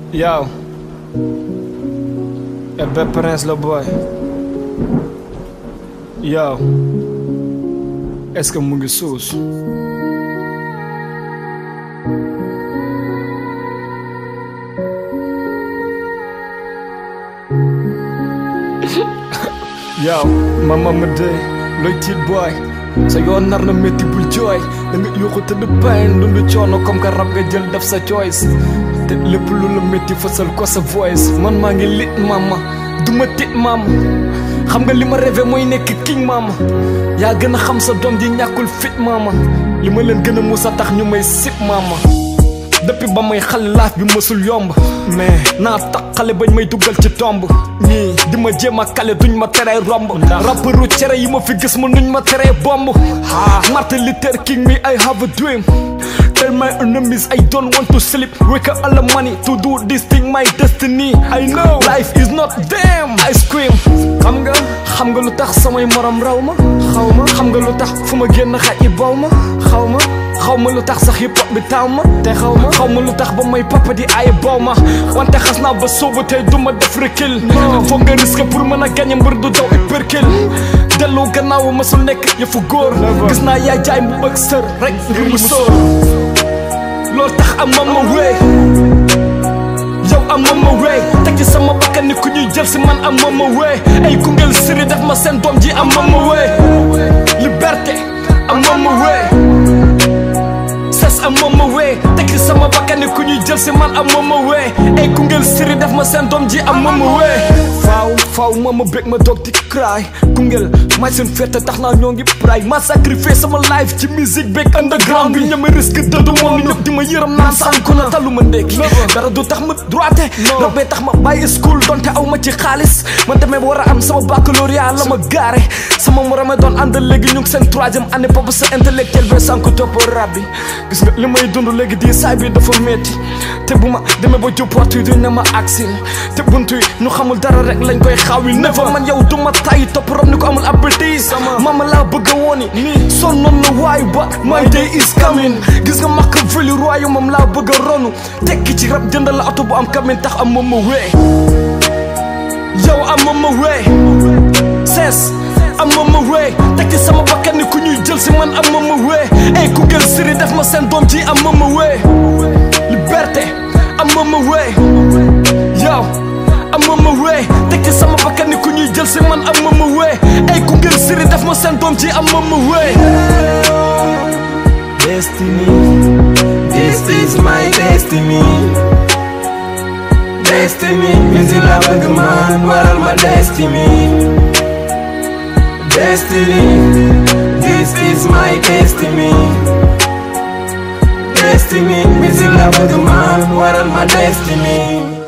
Yo. Ebe Prince la boy. Yo. Est-ce que mu ngi suus? Yo, mama ma dee looy tiit boy sa yoon nar na métti bul jooy da nga yuuxu tëdd pain dund coono comme que rab nga jël def sa choice te lépp lu la métti fësal ko sa voice man maa ngi lit mama du ma tit mama xam nga li ma rêvé mooy nekk king mama yaa gën a xam sa doom ji ñàkkul fit mama li ma leen gën a musa tax ñu may sip mama depuis ba may xale laaf bi mësul yomb mais naa tax xale bañ may duggal ci tomb ñii di ma jéem a kale duñ ma teree romb rapperu cere yi ma fi gis ma nuñ ma teree bomb Martin Luther King me I have a dream Tell my enemies I don't want to sleep Wake up all the money to do this thing my destiny I know life is not them I scream xam nga xam nga lu tax samay morom raw ma xaw ma xam nga lu tax fu ma génn xaj yi baw ma xaw ma xaw ma lu tax sax hip hop bi taaw ma te xaw ma xaw ma lu tax ba may papa di ay baw ma wante xas naa ba soobu tey du ma def recul foog nga risque pour mën a gagné mbër du daw hypercule dellu gannaaw masul nekk yëfu góor gis naa yaay jaay mu bëgg sër rek ngir mu sóor loolu tax am ma ma wéy yow am ma ma wéy teg ci sama bakkan ni ku ñuy jël si man am ma ma wéy ay Koungheul siri def ma seen doom ji am ma ma wéy liberté am ma ma wéy ses am ma ma wéy teg ci sama bakkan ni ku ñuy jël si man am ma ma wéy ay Koungheul siri def ma seen doom ji am ma ma wéy faaw faaw ma ma bég ma doog di cry Koungheul may seen fête tax naa ñoo ngi pray ma sacrifice sama life ci musique beeg underground bi ñama risque dëddu moom ni ñëpp di ma yërëm naan sànku na talu ma ndékki dara du tax ma droité rabee tax ma bàyyi school donte aw ma ci xaalis man tamit war a am sama baccalauréat la ma gaare sama morome doon àndal léegi ñu ngi seen troisième année papa sa intellectuel bi sànku topp rab bi gis nga li may dund léegi di saay bi dafa métti te bu ma demee ba jub porte yi duñ ne ma aksin te buntu yi ñu xamul dara rek lañ koy xaawil nefa man yow du ma tay topp rob ni ko amul appétit mama laa bëgg a wooni nii sonnoon na waayu ba my day is coming gis nga makk veli royu moom laa bëgg a ronu tekki ci rab jëndal la oto bu am kamin tax am ma ma wee yow am ma ma wee sees am ma ma wee tekki sama bakkan ni ku ñuy jël si man am ma ma wee ay Koungheul siri def ma seen doom ji am ma ma wee liberté am ma ma wee yow am ma ma wee tekki sama bakkan ni ku ñuy jël si man am ma ma wee ay Koungheul siri def ma seen doom ji am ma ma wee Destiny, this is my destiny. Destiny, music la bëgg man waral ma destiny. Destiny, this is my destiny. Destiny, music la bëgg man waral ma destiny.